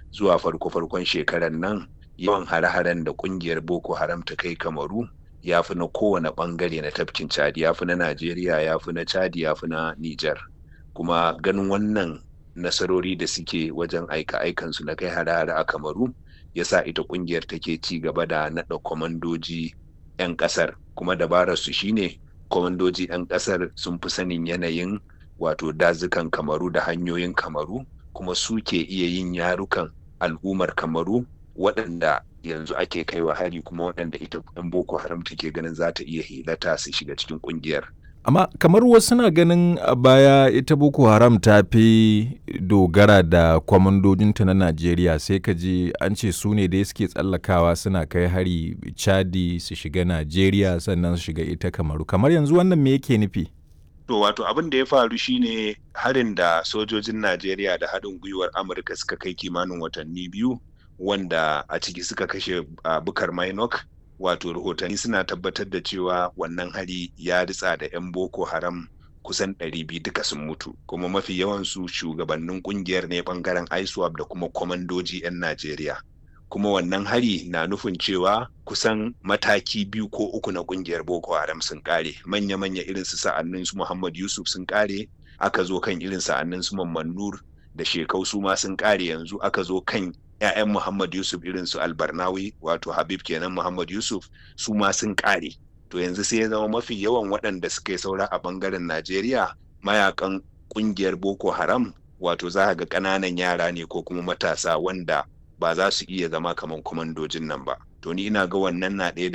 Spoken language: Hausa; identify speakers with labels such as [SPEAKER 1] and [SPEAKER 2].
[SPEAKER 1] zuwa farko-farkon shekarar nan yawan hare-haren da kungiyar boko haram ta kai kamaru ya fi na kowane bangare na tafkin chadi ya fi na najeriya ya fi na chadi ya fi na niger kuma ganin wannan nasarori da suke wajen aika-aikansu na kai hare-hare a kamaru ya sa ita kungiyar take ci gaba da naɗa kwamandoji 'yan ƙasar kuma dabararsu shine kwamandoji 'yan ƙasar sun fi sanin yanayin wato dazukan kamaru da hanyoyin kamaru kuma suke iya yin yarukan al'ummar kamaru waɗanda yanzu ake kaiwa hari kuma waɗanda ita 'yan boko haram take ganin za ta iya hilata su shiga cikin ƙungiyar
[SPEAKER 2] amma kamar wasu na ganin a baya ita boko haram ta fi dogara da kwamandojinta na najeriya sai ka ji an ce su ne dai suke tsallakawa suna kai hari chadi su shiga najeriya sannan su shiga ita kamaru kamar yanzu wannan me yake nufi
[SPEAKER 1] to wato abin da ya faru shine harin da sojojin najeriya da haɗin gwiwar amurka suka kai kimanin watanni biyu wanda a ciki suka kashe uh, bukar minok wato rahotanni suna tabbatar da cewa wannan hari ya ritsa da 'yan boko haram kusan 200 duka sun mutu kuma mafi yawansu shugabannin kungiyar ne bangaren iswap da kuma kwamandoji 'yan najeriya kuma wannan hari na nufin cewa kusan mataki biyu ko uku na kungiyar boko haram sun kare manya-manya irin su sa'annin su muhammad yusuf sun kare aka zo kan irin sa'annin su mamman nur da shekau su ma sun kare yanzu aka zo kan 'ya'yan Muhammad Yusuf irin su Albarnawi wato Habib kenan Muhammad Yusuf su ma sun kare. To yanzu sai ya zama mafi yawan waɗanda suka yi saura a bangaren Najeriya mayakan ƙungiyar Boko Haram wato za ga ƙananan yara ne ko kuma matasa wanda ba za su iya zama kamar kwamandojin nan ba. To ni ina ga wannan na ɗaya